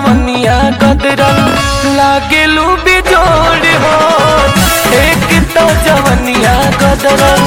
जवनिया गदरल लागेलू बिजोड़ हो एक तो जवनिया गदरल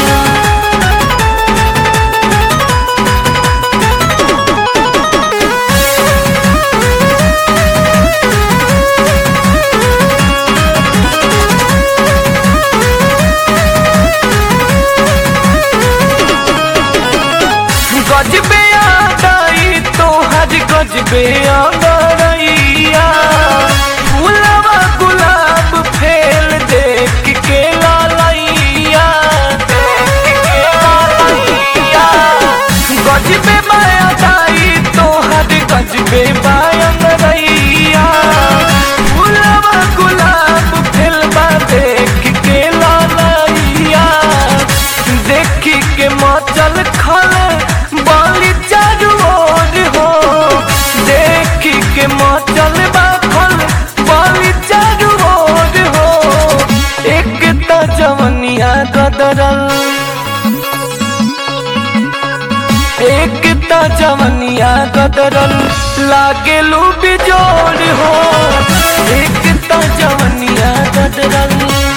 गजबे आदाई तोहर गजबे आदरैया फूलवा गुलाब फेल देख के लालैया देख के लालैया गजबे मायादाई तोहर गजबे बायंगरैया फूलवा गुलाब फेलवा देख के लालैया देखी के मचल खल बाली चारू ओर हो देखी के मचल बाखल बाली चारू ओर हो एक तो जवनिया गदरल एक तो जवनिया गदरल लागेलू बिजोड़ हो एक तो जवनिया गदरल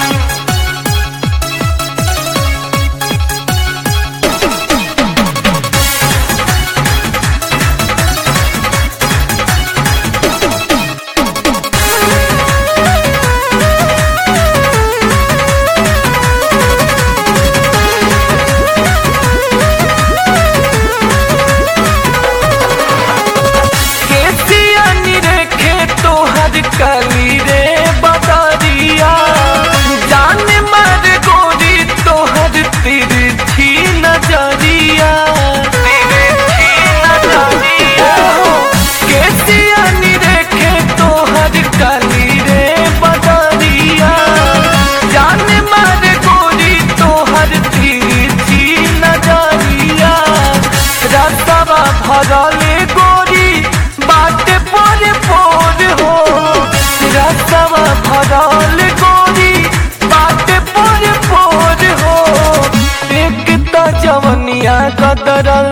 केसिया निरेखे तोहर कली रे बदरिया जान मर गोरी तोहर तिरछी नजरिया तिरछी नजरिया केसिया निरेखे तोहर कली रे बदरिया जान मर गोरी तोहर तिरछी नजरिया रस्तवा भरल गोरी बाटे पर पोर हो रस्तवा भरल गोरी बाटे पर पोर हो एक तो जवनिया कदरल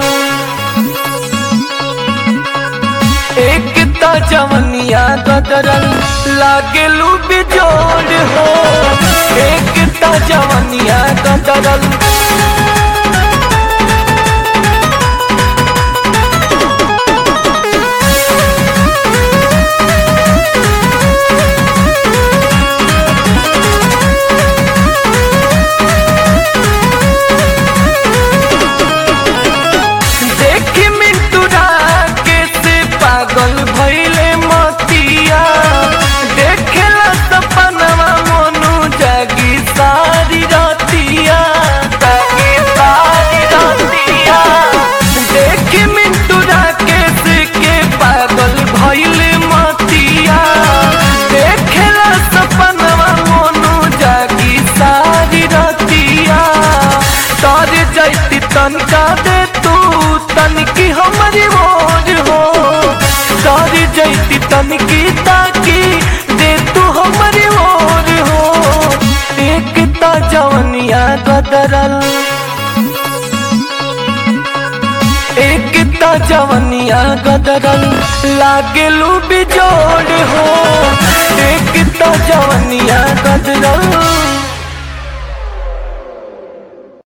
एक तो जवनिया कदरल लागेलू बिजोड़ हो एक तो जवनिया कदरल देख मिंटूरा के से पागल भइले मतिया देखेला सपनवा मोनू जागी सारी रातिया जागी सारी रातिया देख मिंटूरा के से के पागल भइले मतिया देखेला सपनवा मोनू जागी सारी रातिया तर जैती तनका दे तू तनकी हमारी मोर हो तर जैती तनकी ताकी दे तू हमारी मोर हो एक तो जवनिया गदरल एक तो जवनिया गदरल लागेलू बिजोड़ हो एक तो जवनिया गदरल